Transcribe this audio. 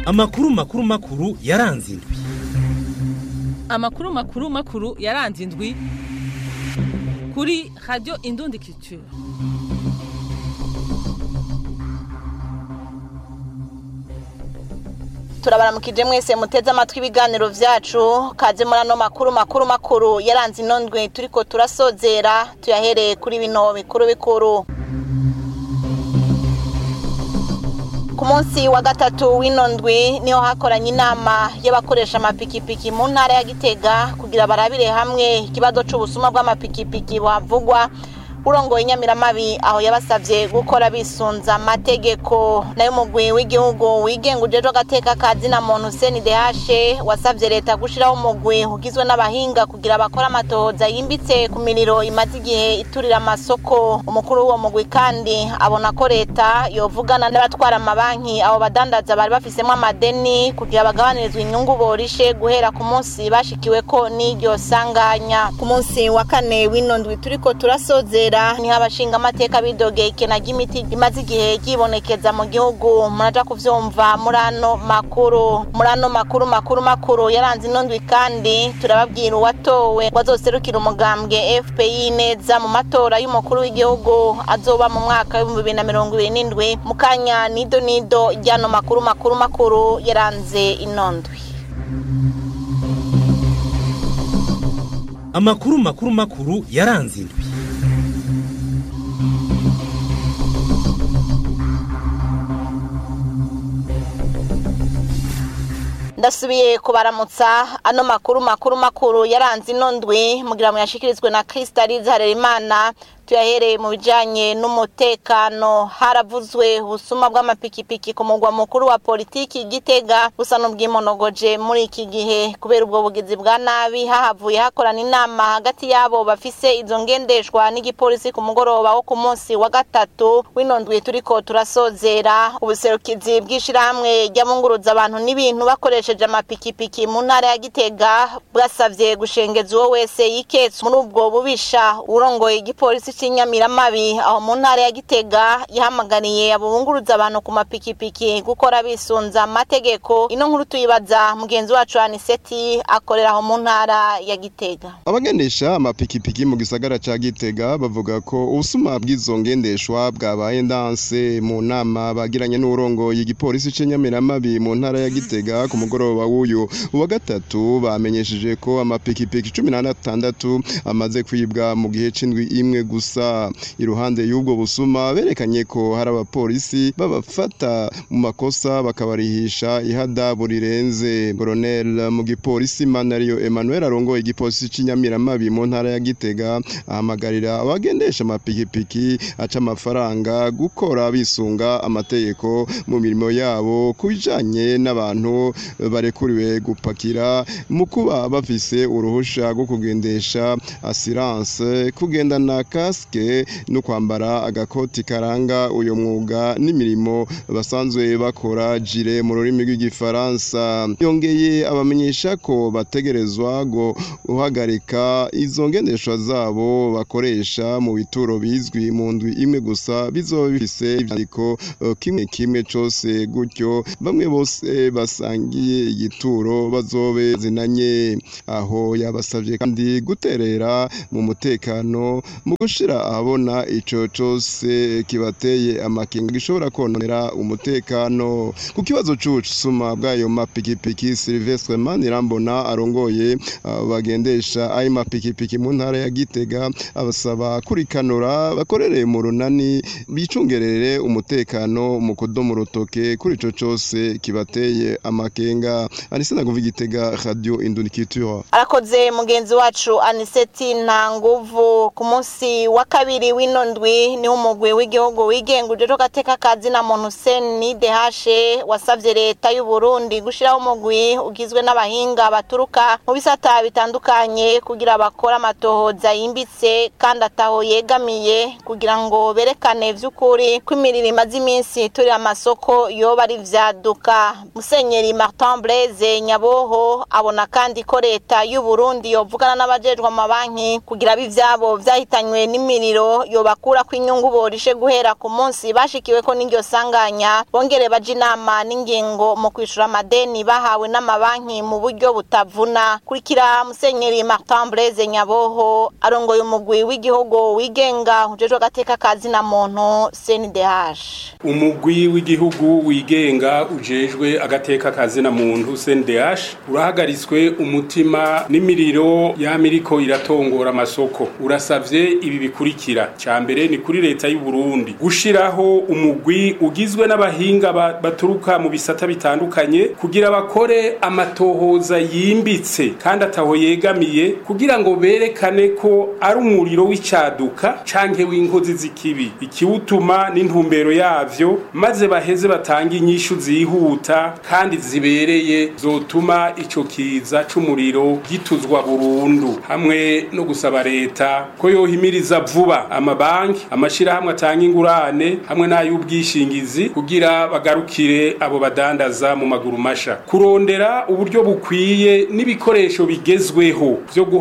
amakuru makuru makuru yaranze indwi amakuru makuru makuru yaranze indwi kuri radiyo indundi kicu turabaramukije mwese muteze amatwi ibiganiro vyacu kaze muri ano makuru makuru makuru yaranze ino ndwi turiko turasozera tuyahereye kuri bino bikuru bikuru ku munsi wa gatatu w'ino ndwi niho hakoranye inama y'abakoresha amapikipiki mu ntara ya gitega kugira barabire hamwe ikibazo c'ubusuma bw'amapikipiki buhavugwa urongoye inyamiramabi aho yabasavye gukora bisunza amategeko nayo umugwi w'igihugu wigenga ujejwe agateka ka zina muntu CNDH wasavye leta gushiraho umugwi ugizwe n'abahinga kugira bakore amatohoza yimbitse ku miriro imaze igihe iturira amasoko umukuru w'uwo mugwi kandi abona ko leta yovugana n'abatwara amabanki abo badandaza bari bafisemwo amadeni kugira bagabanyirizwe inyungu borishe guhera ku munsi bashikiweko n'iryo sanganya ku munsi wa kane w'ino ndwi turiko turasozera niho abashinga amateka bidogeye ikena ry'imiti imaze igihe ryibonekeza mu gihugu muraja kuvyumva muri ano makuru muri ano makuru makuru makuru yaranze ino ndwi kandi turababwira uwatowe wazoserukira umugambwe fpi neza mu matora y'umukuru w'igihugu azoba mu mwaka w'ibihumbi bibiri na mirongo ibiri n'indwi mu kanya nido nido ry'ano makuru makuru makuru yaranze ino ndwi amakuru makuru makuru yaranze indwi ndasubiye kubaramutsa ano makuru makuru makuru yaranze ino ndwi mugira ngo yashikirizwe na Kristalize Harerimana tuyahereye mu bijanye n'umutekano haravuzwe ubusuma bw'amapikipiki ku mugwa mukuru wa politiki gitega busa n'ubwimonogoje muri iki gihe kubera ubwo bugizi bwa nabi hahavuye hakorana inama hagati yabo bafise izo ngendeshwa n'igipolisi ku mugoroba wo ku munsi wa gatatu w'ino ndwi turiko turasozera ubuserukizi bw'ishirahamwe ry'abunguruza abantu n'ibintu bakoresheje amapikipiki mu ntara ya gitega bwasavye gushengeza uwo wese yiketse muri ubwo bubisha urongoye igipolisi cy'inyamiramabi aho mu ntara ya gitega yahamagariye abo bunguruza abantu ku mapikipiki gukora bisunza amategeko ino nkuru tuyibaza mugenzi wacu aniseti akorera aho mu ntara ya gitega abagendesha amapikipiki mu gisagara ca gitega bavuga ko ubusuma bw'izo ngendeshwa bwabaye ndanse mu nama bagiranye n'urongoye igipolisi c'inyamiramabi mu ntara ya gitega ku mugoroba w'uyu uwa gatatu bamenyesheje ko amapikipiki cumi n'atandatu amaze kwibwa mu gihe c'indwi imwe gusa iruhande y'ubwo busuma berekanye ko hari abapolisi babafata mu makosa bakabarihisha ihadabu rirenze Colonel mu gipolisi Manariyo Emmanuel arongoye igipolisi c'inyamiramabi mu ntara ya Gitega ahamagarira abagendesha amapikipiki aca amafaranga gukora bisunga amategeko mu mirimo yabo kubijanye n'abantu barekuriwe gupakira mu kuba bafise uruhusha rwo kugendesha assurance kugendana kasike no kwambara agakoti karanga uyu mwuga n'imirimo basanzwe bakora jire mu rurimi rw'igifaransa yongeye abamenyesha ko bategerezwa guhagarika izo ngendeshwa zabo bakoresha mu bituro bizwi mu ndwi imwe gusa bizoba bifise ivyandiko kimwe kimwe cose gutyo bamwe bose basangiye igituro bazobe zinanye aho yabasavye kandi guterera mu mutekano mu gushira ahabona ico cose kibateye amakenga gishobora kononera umutekano ku kibazo c'ubusuma bw'ayo mapikipiki Silvestre Manirambona arongoye bagendesha ayo mapikipiki mu ntara ya Gitega abasaba kurikanura bakorere mu runani bicungerere umutekano mu kudomo rutoke kuri ico cose kibateye amakenga anise naguva igitega radio indunikitura arakoze mugenzi wacu aniseti nta nguvu ku munsi wa kabiri w'ino ndwi niho umugwi w'igihugu wigenga ujejwe agateka ka zina muntu CNDH wasavye leta y'u Burundi gushiraho umugwi ugizwe n'abahinga baturuka mu bisata bitandukanye kugira bakore amatohoza yimbitse kandi ataho yegamiye kugira ngo berekane vy'ukuri ko imiriro imaze iminsi turi amasoko yoba ari vyaduka musenyeri Martin Blaise Nyaboho abona kandi ko leta y'u Burundi yovugana n'abajejwe amabanki kugira abivyabo vyahitanywe n'imiriro yobakura ko inyungu borishe guhera ku munsi bashikiwe ko n'iryo sanganya bongere baje inama n'ingingo mu kwishura amadeni bahawe n'amabanki mu buryo butavuna kurikira musenyeri Martin Blaise Nyaboho arongoye umugwi w'igihugu wigenga ujejwe agateka kazi na muntu CNDH umugwi w'igihugu wigenga ujejwe agateka kazi na muntu CNDH urahagaritswe umutima n'imiriro yamiriko iratongora amasoko urasavye ibi bikurikira ca mbere ni kuri leta y'u Burundi gushiraho umugwi ugizwe n'abahinga baturuka mu bisata bitandukanye kugira bakore amatohoza yimbitse kandi ataho yegamiye kugira ngo berekane ko ari umuriro w'icaduka canke w'inkozi z'ikibi ikiwutuma n'intumbero yavyo maze baheze batanga inyishu zihuta kandi zibereye zotuma ico kiza c'umuriro gituzwa burundu hamwe no gusaba leta ko yohimiriza vuba amabanki amashirahamwe atanga ingurane hamwe n'ay'ubwishingizi kugira bagarukire abo badandaza mu maguru masha kurondera uburyo bukwiye n'ibikoresho bigezweho vyo